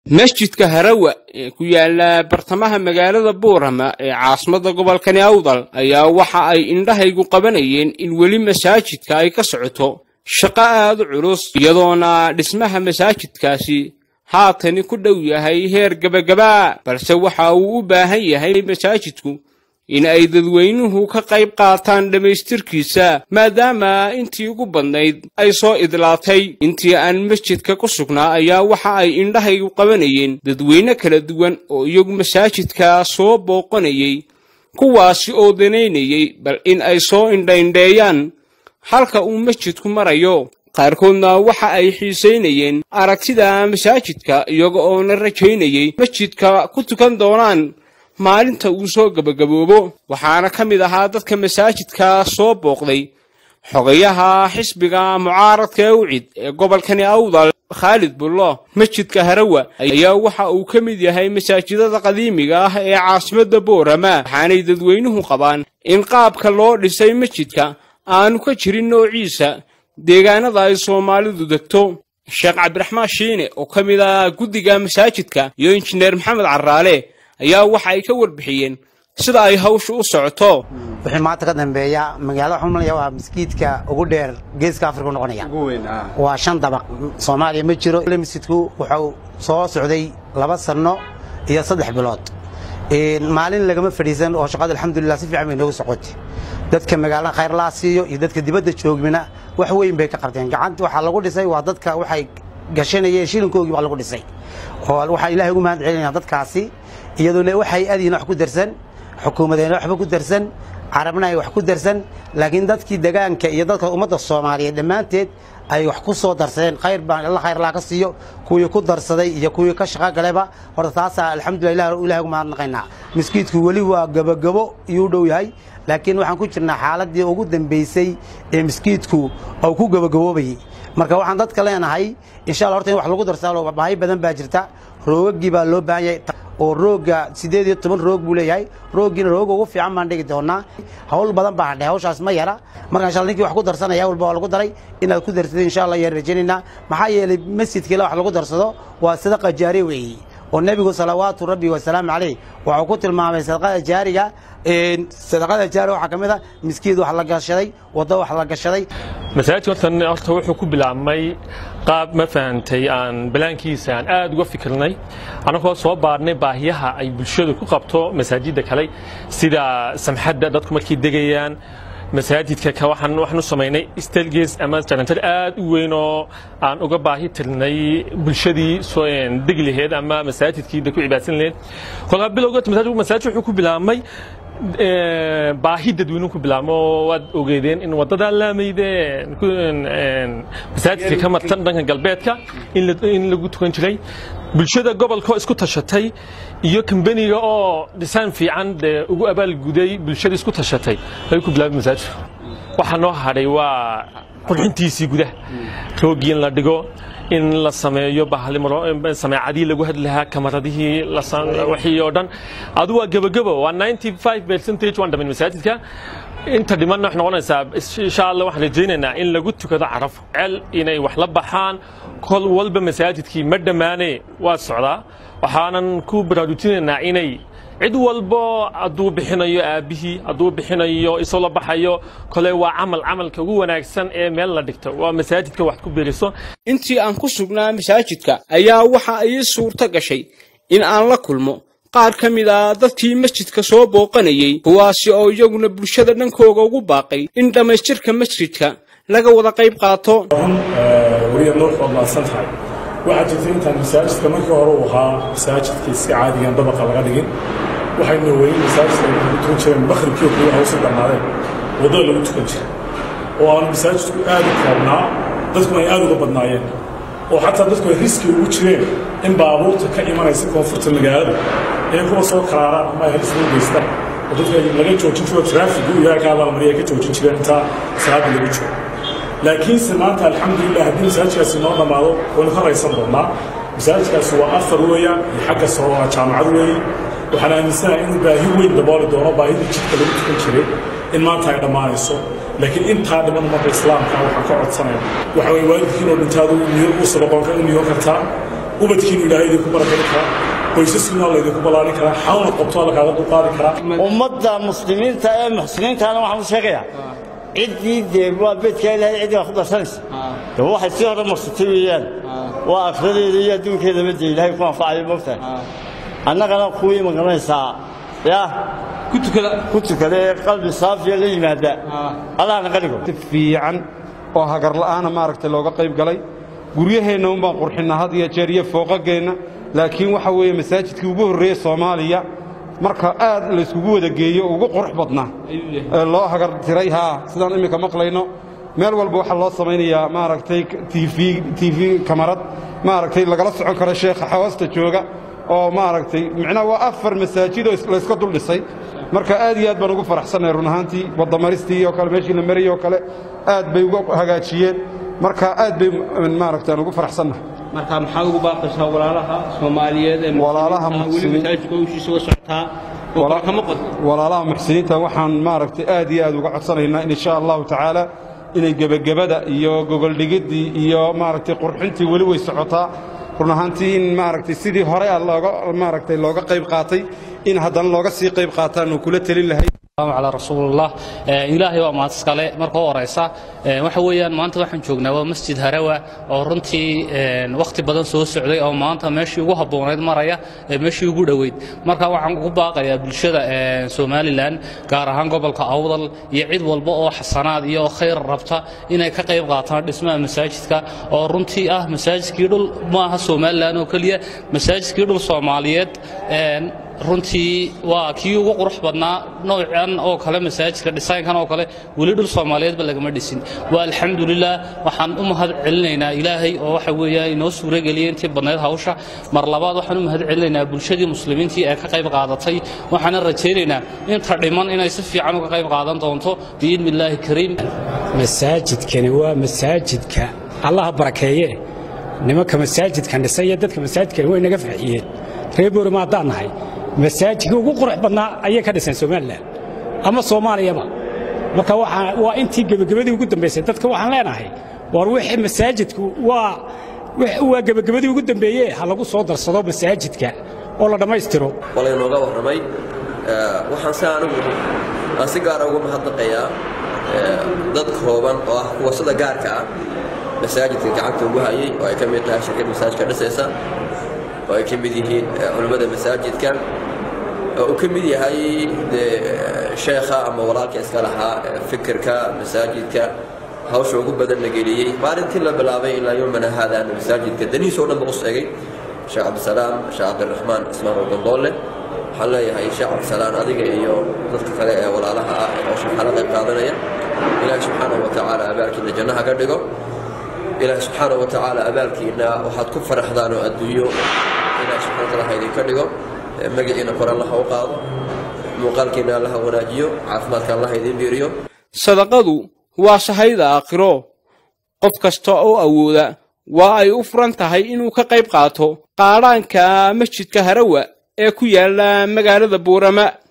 masjidka harawa ee ku yaala bartamaha magaalada buurama ee caasimadda gobolkani awdal ayaa waxa ay indhahaygu qabanayeen in weli masaajidka ay ka socoto shaqo aad u culus iyadoona dhismaha masaajidkaasi haatani ku dhow yahay heer gebagabaa balse waxa uu u baahan yahay masaajidku in ay dadweynuhu ka qayb qaataan dhammaystirkiisa maadaama intii ugu badnayd ay soo idlaatay intii aan masjidka ku sugnaa ayaa waxa ay indhahaygu qabanayeen dadweyne kala duwan oo iyagu masaajidka soo booqanayay kuwaasi oo danaynayay bal in ay soo indhaindheeyaan halka uu masjidku marayo qaarkoodna waxa ay xiisaynayeen aragtida masaajidka iyaga oona rajaynayay masjidka ku tukan doonaan maalinta uu soo gebagaboobo waxaana ka mid ahaa dadka masaajidka soo booqday xogayaha xisbiga mucaaradka ee ucid ee gobolkani awdal khaalid bullo masjidka harawa ayaa waxa uu ka mid yahay masaajidada qadiimiga ah ee caasimadda boorama waxaanay dadweynuhu qabaan in qaabka loo dhisay masjidka aanu ka jirin noociisa deegaanada ay soomaalidu degto sheekh cabdiraxmaan shiine oo ka mid ah guddiga masaajidka iyo injineer maxamed caraale ayaa waxa ay ka warbixiyeen sida ay hawsha u socoto wixii maanta ka dambeeya magaalada waxaan malaya waa maskiidka ugu dheer geeska afrika u noqonaya waa shan dabaq soomaaliya ma jiro masjidku wuxuu soo socday laba sanno iyo saddex bilood maalin lagama fadhiisan oo shaqada alxamdulilah si fiican bay noogu socotay dadka magaalada khayr laa siiyo iyo dadka dibadda joogmina wax weyn bay ka qabteen gacanta waxaa lagu dhisay waa dadka waxay gashanayeen shilinkoogii baa lagu dhisay oo waxaa ilahay ugu mahad celinaya dadkaasi iyadoona waxay adiina wax ku darsan xukuumadeena waxba ku darsan carabna ay wax ku darsan laakiin dadkii degaanka iyo dadka ummadda soomaaliyeed dhammaanteed ay wax ku soo darsadeen khayr baan alla khayr laa ka siiyo kuwii ku darsaday iyo kuwii ka shaqo galeba horta taasaa alxamdulilah ilahay ugu mahadnaqaynaa miskiidku weli waa gabogabo iyuu dhow yahay laakiin waxaan ku jirnaa xaaladii ugu dambaysay ee miskiidku uu ku gabagaboobayay marka waxaan dadka leenahay insha alla horta in wax lagu darsado baahi badan baa jirta roogagii baa loo baahan yahay oo roogga siddeed iyo toban roog buu leeyahay rooggiina rooga ugu fiican baan dhigi doonaa hawl badan baa hadhay hawshaas ma yara marka insha alla ninkii wax ku darsanaya walba waa lagu daray inaad ku darsatay insha allah yaan rajaynaynaa maxaa yeelay masjidkiila wax lagu darsado waa sadaqa jaariya weeye oo nebigu salawaatu rabbi wasalaamu calayh wuxuu ku tilmaamay sadaqada jaariga sadaqada jaariga waxaa ka mid a miskiid wax la gashaday waddo wax la gashaday masaajidka horta horta wuxuu ku bilaabmay qaab ma fahantay aan balaankiisa aan aad uga fikirnay annagoo soo baarnay baahiyaha ay bulshadu ku qabto masaajidda kale sida samxadda dadku markay degayaan masaajidka ka waxaan waxaan u samaynay stelges ama jarantar aad u weyn oo aan uga baahi tirnay bulshadii soo degi laheed ama masaajidkii ku cibaadsan laheed kolkaa bilowga masaajid wuxuu ku bilaabmay baahi dadweynuhu ku bilaabmo waad ogeedeen in waddadaa laamayde masaajidka ka martan dhanka galbeedka in lagu tukan jiray bulshada gobolka oo isku tashatay iyo kambaniga oo dhisaan fiican dee ugu abaalguday bulshada isku tashatay ayuu ku bilaabay masaajidku waxaa noo hadhay waa qurxintiisii gudaha roogii in la dhigo in la sameeyo sameecadii lagu hadli lahaa kamaradihii wixii oo dhan adu waa gebagabo waa 95 percentage waan dhamin masaajidka inta dhimanna waxay noqonaysaa insha allah waxaan rajaynaynaa in lagu tukado caraf cel inay wax la baxaan kol walba masaajidkii ma dhammaane waa socdaa waxaanan ku baraarujinaynaa inay cid walbo hadduu bixinayo aabbihii hadduu bixinayo isoo la baxayo kole waa camal camalka ugu wanaagsan ee meel la dhigto waa masaajidka wax ku biiriso intii aan ku sugnaa masaajidka ayaa waxa ii suurto gashay in aan la kulmo qaar ka mid a dadkii masjidka soo booqanayey kuwaasi oo iyaguna bulshada dhankooga ugu baaqay in dhammaystirka masjidka laga wada qayb qaato weliya nuux waad mahadsan tahay waxaa jirta intaan masaajidka markii hore uu ahaa masaajidkii si caadigan dabaqa laga dhigin waxaynu weyn masaajidka lagu tukan jireen makhribkii kuwa hawsa dhammaadeen waddada lagu tukan jira oo aanu masaajidku aad u koobnaa dadkuna ay aad uga badnaayeen oo xataa dadku ay riski ugu jireen in baabuurta ka imanaysa koonfurta magaalada inay kuwa soo karaaraan ama ay halis ugu geystaan oo dadka laga joojin jiro traafigu iyo halkaa laalmariya ka joojin jireen intaa salaada lagu jiro laakiinse maanta alxamdulilah haddii masaajidkaasi noo dhammaado waynu ka raysan doonnaa masaajidkaasi waa afar weeyaan iyo xagga sare waa jaamacad weeye waxaan aaminsanahay inuu baahi weyn dabooli doono baahidii jidka lagu tukan jiray in maanta ay dhammaanayso laakiin intaa dhiman ummadda islaamka waxaan ka codsanaya waxa weye waalidkiinoo dhintaadu u sadaqoonka u niyoon kartaa ubadkiinu ilaahay idinku barakari karaa qoysaskiina alla idinku ballaarin karaa xanuunad qabto alla kaaga dulqaadi karaa ummadda muslimiinta ee muxsiniintaana waxaan u sheegayaa ciddii dee waa beedkaa ilaahay ciddii baa ku darsanaysa de waxay sii hore marsatay weeyaan waa akhradeeda iyo adduunkeedaba dee ilaahay ku anfacayo moogtahay annagana kuwii magaranaysaa yaa ku tukada ee qalbi saafiya la yimaada allahna qaligo fiican oo hagar la'aana maaragtay looga qayb galay guryaheenna un baan qurxinnaa had iyo jeer iyo fooqageenna laakiin waxa weeye masaajidkii ugu horreeyey soomaaliya marka aad layskugu wada geeyo ugu qurux badnaa ee loo hagar tiray haa sidaan imminka maqlayno meel walba waxaa loo samaynayaa maaragtay tv kamarad maaragtay lagala socon karo sheekha xawasta jooga oo maaragtay micnaha waa afar masaajidoo layska dul dhisay marka aad iyo aad baan ugu faraxsannahay run ahaantii wadamaristii oo kale meeshii la marayey oo kale aad bay uga hagaajiyeen marka aad bay maaragtay aan ugu faraxsannahay marka maxaad ugu baaqaysaa walaalaha soomaaliyeed ee Walaalaha weli muslimiin- masaajidka howshiisa uga socotaa oo kale kama qod walaalaha muxsiniinta waxaan maaragtay aad iyo aad uga codsanaynaa in insha allahu tacaala inay gebagabada iyo gogoldhigiddii iyo maaragtay qurxintii weli way socotaa run ahaantii in maaragtay sidii hore ah looga maaragtay looga qayb qaatay in haddana looga sii qayb qaataanu kula telin lahay السلام على رسول الله إلهي waa mahad iskale marka horeysa waxa weeyaan maanta waxaan joognaa waa masjid harawa oo runtii waqti badan soo socday oo maanta meeshii ugu habboonayd maraya meeshii ugu dhoweyd marka waxaan ugu baaqayaa bulshada somalilan gaar ahaan gobolka awdal iyo cid walba oo xasanaad iyo khayr rabta inay ka qayb qaataan dhismaha masaajidka oo runtii ah masaajidkii dhul maaha somalilan oo keliya masaajidkii dhul soomaaliyeed runtii waa kii ugu qurux badnaa noocan oo kale masaajidka dhisaynkan oo kale weli dhul soomaaliyeedba lagama dhisin waa alxamdulilah waxaan u mahad celinaynaa ilaahay oo waxa weeyaan inoo suurageliyay intii badnayd hawsha mar labaad waxaan u mahad celinaynaa bulshadii muslimiintii ee ka qayb qaadatay waxaana rajaynaynaa inta dhiman inay si fiican uga qayb qaadan doonto biidni illaahi kariim masaajidkani waa masaajidka allaha barakeeye nimanka masaajidkan dhisay iyo dadka masaajidkani way naga farxiyeen reer boorama haddaan nahay masaajidka ugu qurux badnaa ayay ka dhiseen somalilan ama soomaaliyaba marka waxaa waa intii gebagabadii ugu dambaysay dadka waxaan leenahay war wixii masaajidku waa waa gebagabadii ugu dambeeye ha lagu soo darsado masaajidka oo la dhammaystiro walaynooga warramay waxaan si anigu aan si gaara uga mahadnaqayaa dad kooban oo ah kuwa sida gaarka ah masaajidka gacanta ugu hayay oo ay ka mid tahay shirkad masaajidka dhisaysa oo ay ka mid yihiin culimmada masaajidka oo uu ka mid yahay dee sheekha ama walaalka iska lahaa fikirka masaajidka hawsha ugu badan la geliyey maalintii la bilaabay ilaa yomana haadaana masaajidka danihiisa oo dhan ba u sheegay sheekh cabdisalaam sheekh cabdiraxmaan ismaan wadandoolle waxaan leeyahay sheekh cabdisalaam adiga iyo dadka kale ee walaalaha ah ee hawsha waxaa la qayb qaadanaya ilaahi subxaanahu wa tacaala abaalkiina jannaha ka dhigo ilaahi subxaanahu wa tacaala abaalkiina waxaad ku faraxdaan oo adduunyo ilaahi subxana wa taala ha idinka dhigo magaciina kor allaha u qaado muuqaalkiina allaha wanaajiyo caafimaadka allaha idiin biiriyo sadaqadu waa shahayda aakhiro qof kasta oo awooda waa ay u furan tahay inuu ka qayb qaato qaadhaanka masjidka harawa ee ku yaala magaalada buurama